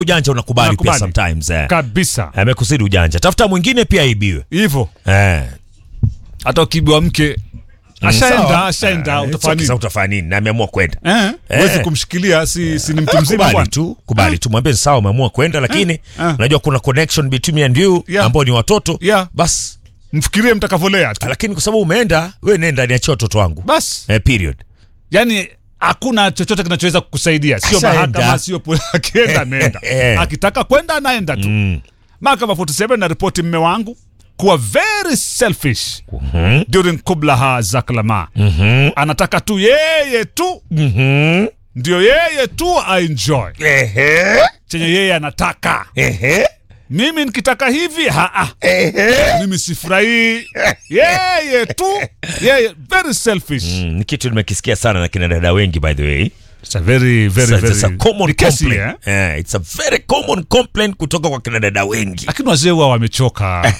ujanja unakubali pia Unakubali. sometimes eh. kabisa amekusidi ujanja tafuta mwingine pia aibiwe hivyo eh. hata ukibiwa mke ashaenda ashaenda utafanya nini? Sasa utafanya nini na ameamua kwenda Eh, Eh. huwezi kumshikilia si, si ni mtu mzima kubali bwana tu kubali tu mwambie sawa umeamua kwenda lakini eh. unajua kuna connection between me and you Yeah. ambao ni watoto Yeah. bas mfikirie mtakavolea tu lakini kwa sababu umeenda we nenda niachie watoto wangu bas eh, period yani hakuna chochote kinachoweza kukusaidia sio Ashaenda. mahakama sio poli- akienda ameenda Eh. akitaka kwenda anaenda tu mahakama 47 na ripoti mme wangu kuwa very selfish during kublaha za klama anataka tu yeye tu ndio yeye tu aenjoy Ehe, chenye yeye anataka ehe, mimi nikitaka hivi haa ehe. mimi sifurahii yeye tu yeye very selfish Mm, ni kitu nimekisikia sana na kina dada wengi by the way It's a very very It's a- it's a very common ni kesi, complaint. eh? Eh, it's a very common complaint kutoka kwa kina dada wengi lakini wazee huwa wamechoka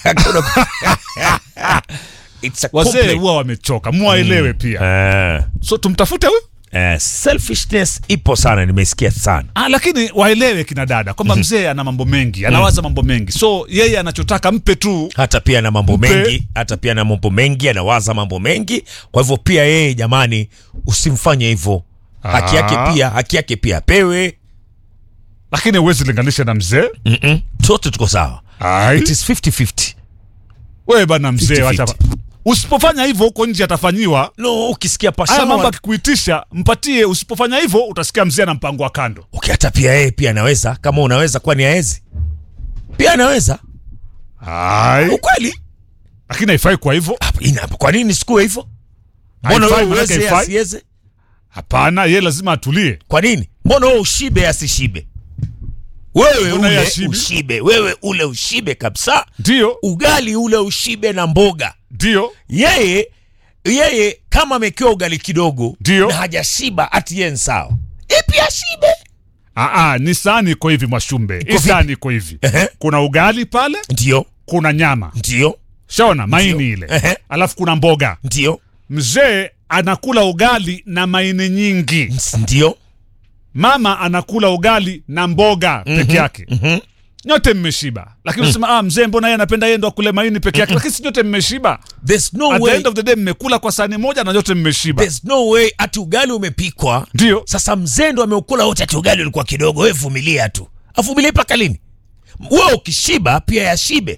It's a wazee complaint. huwa wamechoka muwaelewe pia Eh, so tumtafute huyu eh, selfishness ipo sana nimesikia sana ah, lakini waelewe kina dada kwamba mzee ana mambo mengi anawaza mambo mengi so yeye anachotaka mpe tu hata pia na mambo Mpe. mengi hata pia na mambo mengi anawaza mambo mengi kwa hivyo pia yeye jamani usimfanye hivyo haki yake Ah. pia haki yake pia apewe lakini huwezi linganisha na mzee Mm-mm. sote tuko sawa Ai. it is 50-50 wewe bana mzee 50-50. wacha usipofanya hivyo huko nje atafanyiwa no ukisikia haya mambo pashawa akikuitisha mpatie usipofanya hivyo utasikia mzee ana mpango wa kando okay, hata pia yeye pia anaweza kama unaweza kwani aezi pia anaweza Ai. ukweli lakini haifai kwa hivyo Hapa, ina- kwa nini sikuwe hivyo mbona Haifai, wewe manake uweze haifai. asiweze hapana ye lazima atulie kwa nini mbona wewe ushibe asishibe wewe Mbona yeye ule ashibe? ushibe wewe ule ushibe kabisa ndio ugali ule ushibe na mboga ndio yeye yeye kama amekiwa ugali kidogo Ndio. na hajashiba ati yeye ni sawa e pia ashibe Aa, ni sahani iko hivi Mwashumbe, hii vipi? sahani iko hivi, Ehe. kuna ugali pale, ndio kuna nyama ndio shaona maini Ndio. ile, Ehe. alafu kuna mboga. ndio Mzee anakula ugali na maini nyingi, ndio mama anakula ugali na mboga peke yake. Nyote mmeshiba, lakini unasema ah, mzee mbona yeye anapenda yeye ndo akule maini peke yake, lakini si nyote mmeshiba. there's no At the way end of the day mmekula kwa sahani moja na nyote mmeshiba, there's no way ati ugali umepikwa ndio sasa mzee ndo ameukula wote ati ugali ulikuwa kidogo we vumilia tu avumilie mpaka lini wewe ukishiba pia yashibe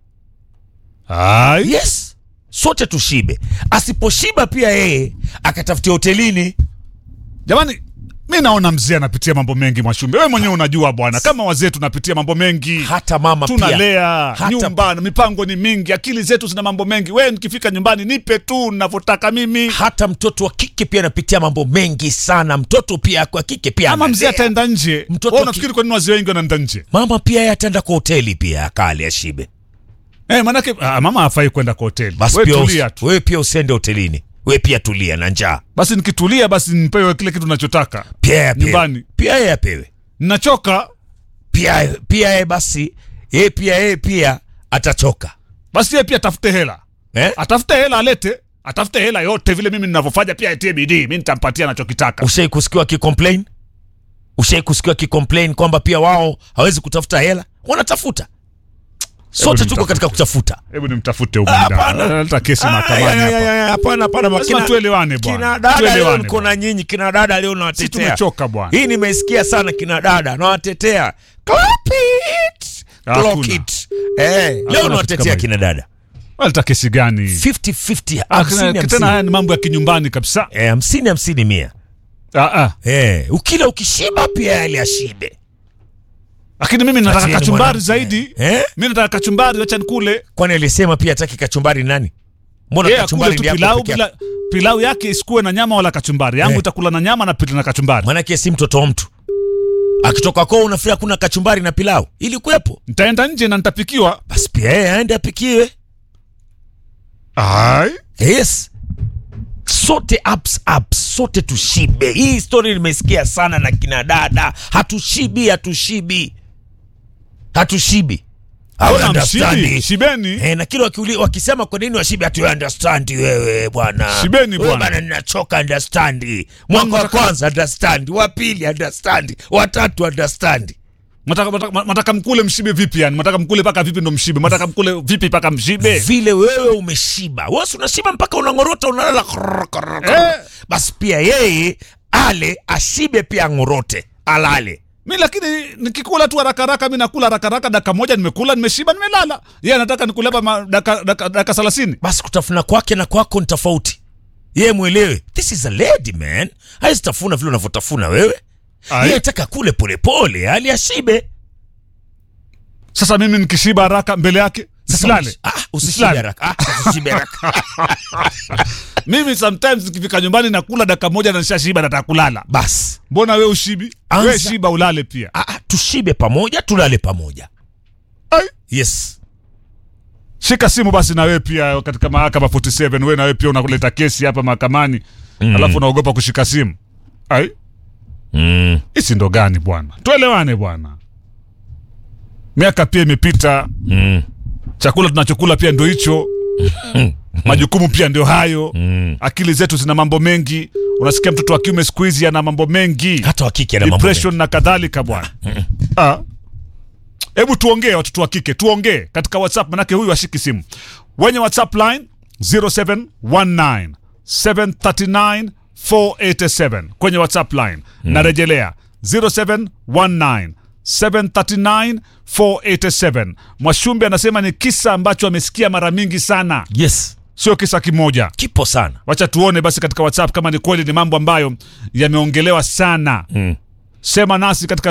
ai yes sote tushibe asiposhiba pia yeye akatafutia hotelini Jamani, mi naona mzee anapitia mambo mengi Mwashumbe. Wewe mwenyewe unajua bwana, kama wazee tunapitia mambo mengi, hata mama pia tunalea Hata- nyumba, mipango ni mingi, akili zetu zina mambo mengi. Wewe nikifika nyumbani nipe tu ninavyotaka mimi, hata mtoto wa kike pia anapitia mambo mengi sana mtoto pia kwa kike pia ama mzee analea. ataenda nje. Mtoto Wewe aki- unafikiri kwa nini wazee wengi wanaenda nje? mama pia yeye ataenda kwa hoteli pia akale ashibe Eh, manake ah, mama hafai kwenda kwa hoteli. basi Wewe pia tulia usi- tu. wewe pia usiende hotelini wewe pia tulia na njaa Basi nikitulia, basi nipewe kile kitu nachotaka. pia yeye apewe. Nyumbani. pia yeye apewe Ninachoka, pia pia yeye basi yeye pia yeye pia atachoka basi yeye pia atafute hela, eh? atafute hela alete, atafute hela yote vile mimi ninavyofanya, pia atie bidii, mimi nitampatia anachokitaka. ushai kusikiwa akicomplain ushai kusikiwa akicomplain kwamba pia wao hawezi kutafuta hela wanatafuta sote tuko nimtafute. katika kutafuta Hebu nimtafute huyu Ah, mdada. hapana. Hata kesi Ah, mahakamani ya, ya, hapa. ya, ya, hapana hapana Lazima kina- tuelewane kina bwana. dada leo Tuelewane niko na nyinyi kina dada leo Sisi nawatetea tumechoka bwana. hii nimeisikia sana kina dada nawatetea Clap it! Hakuna. Clock it. eh, leo kitu kama nawatetea hicho. kina dada Waleta kesi gani? 50-50 Ah, hamsini, tena- hamsini. Tena haya ni mambo ya kinyumbani kabisa. Eh, hamsini hamsini mia Ah, ah. eh, ukila ukishiba pia yale ashibe Lakini mimi nataka Atieni kachumbari mwanamke. zaidi. eh? Mimi nataka kachumbari, acha nikule. kwani alisema pia ataki kachumbari nani mbona Yeye akule kachumbari tu ni yako pilau peke yako? bila pilau yake isikuwe na nyama wala kachumbari. Yangu Eh. itakula na nyama na pili na kachumbari. manake si mtoto wa mtu akitoka kwao unafikiria kuna kachumbari na pilau ili kuwepo Nitaenda nje na nitapikiwa. basi pia yeye aende apikiwe Ai. yes sote ups, ups, sote tushibe hii story nimesikia sana na kina dada hatushibi hatushibi hatushibi Hawa Ona understandi. mshibi, shibeni. Eh, na kile wakiuli- wakisema kwa nini washibe hatu understand wewe bwana Shibeni Wewe bwana. bwana ninachoka understand mwaka wa Nataka- kwanza understand wa pili understand wa tatu understand Mataka, mataka, mataka mkule mshibe vipi yani? Mataka mkule paka vipi ndo mshibe? Mataka mkule vipi paka mshibe? vile wewe umeshiba wewe si unashiba mpaka unang'orota unalala krrr, krrr, krrr. Eh. basi pia yeye ale ashibe pia ang'orote alale Mi lakini nikikula tu haraka haraka, mi nakula haraka haraka, dakika moja nimekula, nimeshiba, nimelala. Yeye anataka nikule hapa ma- dakika dakika- dakika thelathini. basi kutafuna kwake na kwako ni tofauti yeye mwelewe this is a lady man haizitafuna vile unavyotafuna wewe Ai. yeye ataka kule polepole ali ashibe Sasa mimi nikishiba haraka mbele yake nisilale. ah, usishibe Nisilale. haraka ah, usishibe haraka Mimi sometimes nikifika nyumbani nakula dakika moja na nishashiba, nataka kulala. basi Mbona we ushibi? Anza. We shiba ulale pia. ah, ah, tushibe pamoja tulale pamoja Ai. yes Shika simu basi na wewe pia katika mahakama 47 wewe na wewe pia unakuleta kesi hapa mahakamani alafu unaogopa kushika simu. Ai, mm. hisi ndo gani bwana? Tuelewane bwana. Miaka pia imepita, Mm. chakula tunachokula pia ndio hicho. Majukumu pia ndio hayo. Mm. Akili zetu zina mambo mengi. Unasikia mtoto wa kiume siku hizi ana mambo mengi. hata wakike na mambo depression na kadhalika bwana. Ah. Hebu tuongee watoto wa kike, tuongee katika WhatsApp manake huyu ashiki simu. Wenye WhatsApp line 0719 739 487 kwenye WhatsApp line. Narejelea 0719 739 487. Mwashumbe anasema ni kisa ambacho amesikia mara mingi sana, yes sio kisa kimoja. kipo sana Wacha tuone basi katika WhatsApp kama ni kweli ni mambo ambayo yameongelewa sana. Mm. Sema nasi katika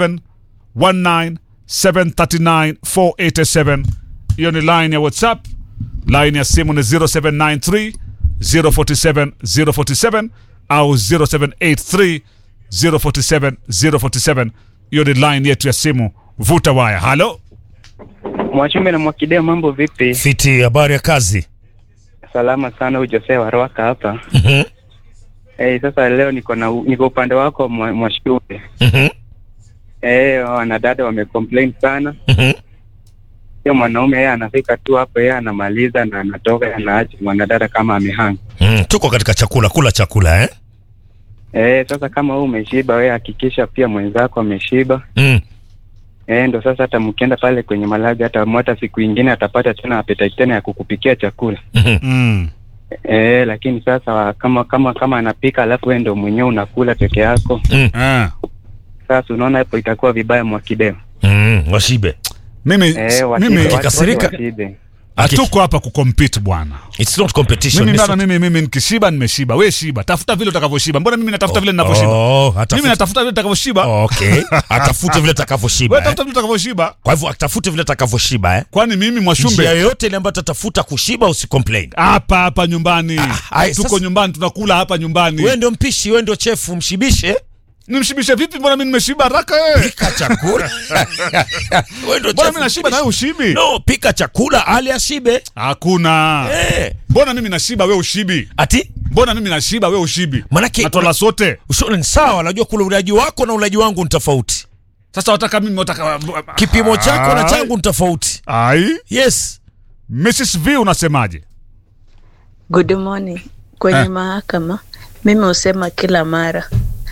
0719739487. Hiyo ni line ya WhatsApp. Line ya simu ni 0793 047 047 au 0783 047 047. Hiyo ni line yetu ya simu. Vuta waya. Halo, Mwachumbe na Mwakideo, mambo vipi? fiti habari ya kazi Salama sana, huyu Jose wa Rwaka hapa. Mhm. Eh, sasa leo niko na niko upande wako Mwa- Mwashumbe. Mhm. Eh, wanadada wamecomplain sana. Mhm. Hiyo mwanaume yeye anafika tu hapo, yeye anamaliza na anatoka, anaacha mwanadada kama amehanga. Mm, tuko katika chakula kula chakula eh? Eh, sasa kama wewe umeshiba, wewe hakikisha pia mwenzako ameshiba. mm. Eh, ndo sasa hata mkienda pale kwenye malazi, hata hata siku ingine atapata tena appetite tena ya kukupikia chakula. Mhm. mm. Eh, lakini sasa kama kama kama anapika alafu wewe ndo mwenyewe unakula peke yako, Ah. sasa unaona hapo itakuwa vibaya Mwakideo. Mm. washibe Mimi, Eh, washibe, mimi watu- Akikasirika- watu washibe. hatuko hapa kucompete bwana. It's not competition mimi It's bana, not- mimi mimi nikishiba nimeshiba, we shiba, tafuta vile utakavyoshiba. Mbona mimi natafuta vile ninavyoshiba? Oh, Mimi atafuta- natafuta vile nitakavyoshiba. okay atafute vile atakavyoshiba Wewe eh? tafuta vile utakavyoshiba. kwa hivyo atafute vile atakavyoshiba eh? Kwani mimi njia Mwashumbe yoyote ile ambayo atatafuta kushiba usicomplain hapa hapa nyumbani, ai, tuko sasa- nyumbani, tunakula hapa nyumbani. wewe ndio mpishi wewe ndio chefu mshibishe Nimshibishe vipi? Mbona mimi nimeshiba haraka wewe? pika chakula wewe ndio Mbona chefu mimi nashiba na wewe mshibishe. ushibi? no pika chakula ali ashibe Hakuna. eh. Mbona mimi nashiba wewe ushibi? ati Mbona mimi nashiba wewe ushibi? Manake- Natwala sote. ushauri ni sawa najua kula ulaji wako na ulaji wangu ni tofauti Sasa wataka mimi wataka kipimo chako na Ai. changu ni tofauti Ai, yes Mrs V unasemaje? Good morning. Kwenye Eh. mahakama mimi husema kila mara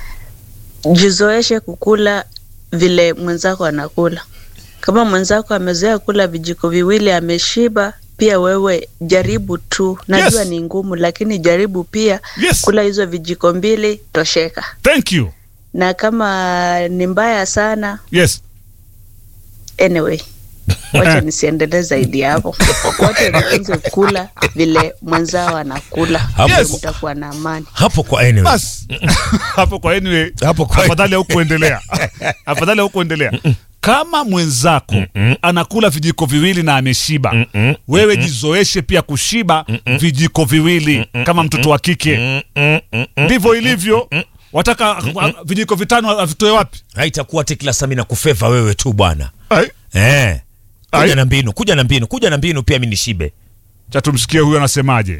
jizoeshe kukula vile mwenzako anakula. Kama mwenzako amezoea kula vijiko viwili ameshiba, pia wewe jaribu tu. Najua Yes. ni ngumu, lakini jaribu pia Yes. kula hizo vijiko mbili, tosheka. Thank you. Na kama ni mbaya sana, Yes. anyway wacha nisiendelee zaidi hapo. Wote waanze kula vile mwenzao anakula, Hapo- Ndio Yes. mtakuwa na amani. hapo kwa anyway. Bas. Hapo kwa anyway. Hapo kwa- Afadhali hukuendelea. Afadhali hukuendelea. Kama mwenzako anakula vijiko viwili na ameshiba, wewe jizoeshe pia kushiba vijiko viwili kama mtoto wa kike. Mm, mm, mm, mm. Ndivyo ilivyo. Wataka a- vijiko vitano avitoe wapi? haitakuwa ati kila saa mimi nakufeva wewe tu bwana Ai. eh. Ai. kuja na mbinu kuja na mbinu kuja na mbinu pia mi nishibe Cha tumsikie huyu anasemaje.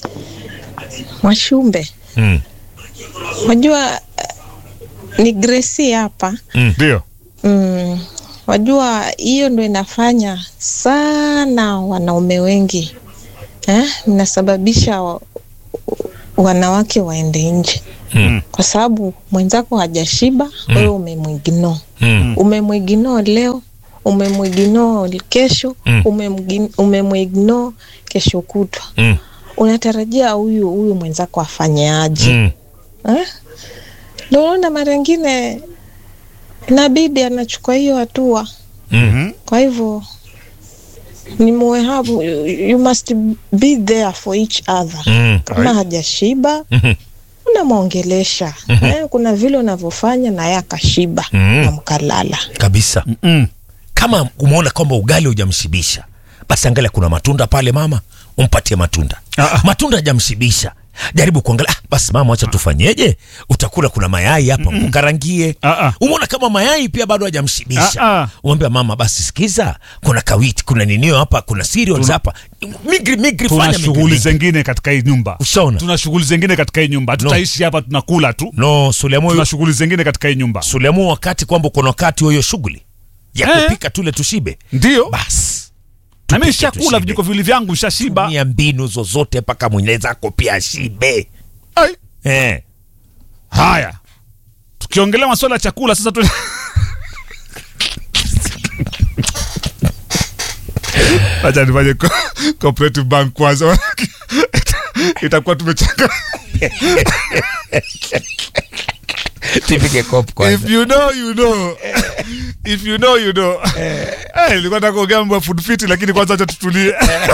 Mwashumbe, mm. wajua eh, ni Gracie hapa Ndio. mm, wajua hiyo ndo inafanya sana wanaume wengi eh, inasababisha wa, wanawake waende nje Mm. kwa sababu mwenzako hajashiba wewe umemwigno Mm. umemwigno leo umemwigno kesho Mm. umemgi- umemwigno kesho kutwa Mm. unatarajia huyu huyu mwenzako afanye aje Mm. eh? Ndio unaona mara ingine inabidi anachukua hiyo hatua Mm. kwa hivyo ni muwe hapo you, you must be there for each other Mm. kama hajashiba Mhm. unamwongelesha eh, kuna vile unavyofanya na yeye akashiba Mhm. na mkalala kabisa Mm. kama umeona kwamba ugali hujamshibisha basi angalia kuna matunda pale mama umpatie matunda Ah, ah. matunda hajamshibisha jaribu kuangalia ah, basi mama wacha tufanyeje utakula kuna mayai hapa mkarangie Ah, ah. umeona kama mayai pia bado hajamshibisha Ah, ah. umwambia mama basi sikiza kuna kawiti kuna ninio hapa kuna cereals hapa migri migri tuna fanya migri, shughuli migri. zingine katika hii nyumba Ushaona? tuna shughuli zingine katika hii nyumba tutaishi hapa tunakula tu no suliamu tuna shughuli zingine katika hii nyumba suliamu wakati kwamba kuna wakati wa hiyo shughuli ya Eh. kupika tule tushibe ndio basi nami tupike shakula tushibe. vijiko viwili vyangu shashiba tumia mbinu zozote mpaka mwenzako pia ashibe Ai. eh. haya tukiongelea masuala ya chakula sasa tu... acha nifanye co- cooperative bank kwanza itakuwa tumechanga tupike kop if you know you know if you know you know Eh, nilikuwa nataka kuongea mambo ya food fit lakini kwanza acha tutulie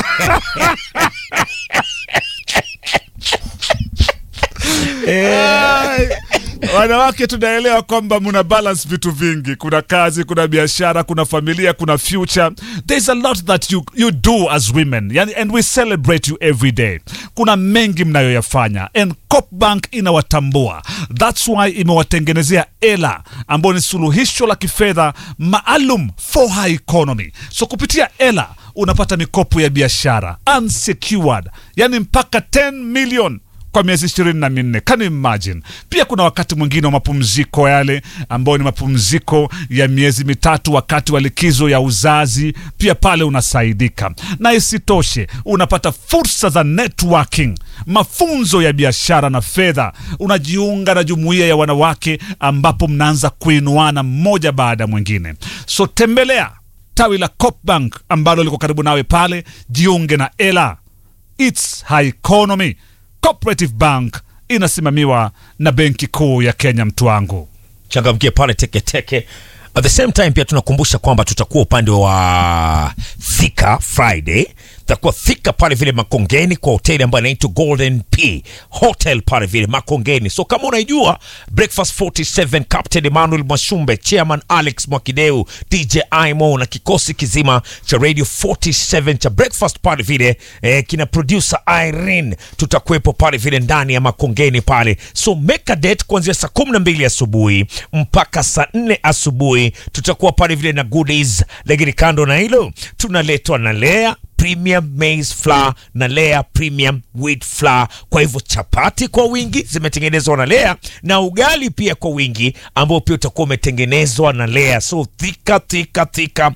Ai, wanawake tunaelewa kwamba muna balance vitu vingi kuna kazi kuna biashara kuna familia kuna future there's a lot that you, you do as women yani, and we celebrate you every day kuna mengi mnayoyafanya and Copbank inawatambua that's why imewatengenezea ela ambayo ni suluhisho la kifedha maalum for high economy so kupitia ela unapata mikopo ya biashara unsecured yani mpaka 10 million kwa miezi ishirini na minne can you imagine pia kuna wakati mwingine wa mapumziko yale ambayo ni mapumziko ya miezi mitatu wakati wa likizo ya uzazi pia pale unasaidika na isitoshe unapata fursa za networking mafunzo ya biashara na fedha unajiunga na jumuiya ya wanawake ambapo mnaanza kuinuana mmoja baada ya mwingine so tembelea tawi la Copbank ambalo liko karibu nawe pale jiunge na ela It's high economy. Cooperative Bank inasimamiwa na Benki Kuu ya Kenya, mtu wangu. changamkie pale teketeke at the same time pia tunakumbusha kwamba tutakuwa upande wa thika friday tutakuwa thika pale vile makongeni kwa hoteli ambayo inaitwa golden p hotel pale vile makongeni so kama unaijua breakfast 47 captain emmanuel mwashumbe chairman alex mwakideu dj imo na kikosi kizima cha radio 47 cha breakfast pale vile eh, kina producer irene tutakuwepo pale vile ndani ya makongeni pale so make a date kuanzia saa kumi na mbili asubuhi mpaka saa nne asubuhi tutakuwa pale vile na goodies lakini kando na hilo tunaletwa na lea premium maize flour na lea premium wheat flour kwa hivyo chapati kwa wingi zimetengenezwa na lea na ugali pia kwa wingi ambao pia utakuwa umetengenezwa na lea so thika thika thika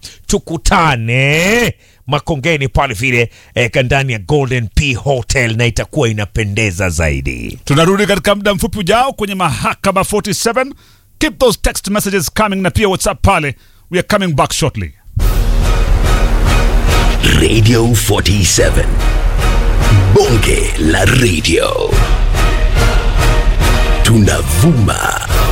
tukutane makongeni pale vile eh, ndani ya golden p hotel na itakuwa inapendeza zaidi Tunarudi katika muda mfupi ujao kwenye mahakama 47. Keep those text messages coming na pia WhatsApp pale. We are coming back shortly. Radio 47. Bonge la radio. Tunavuma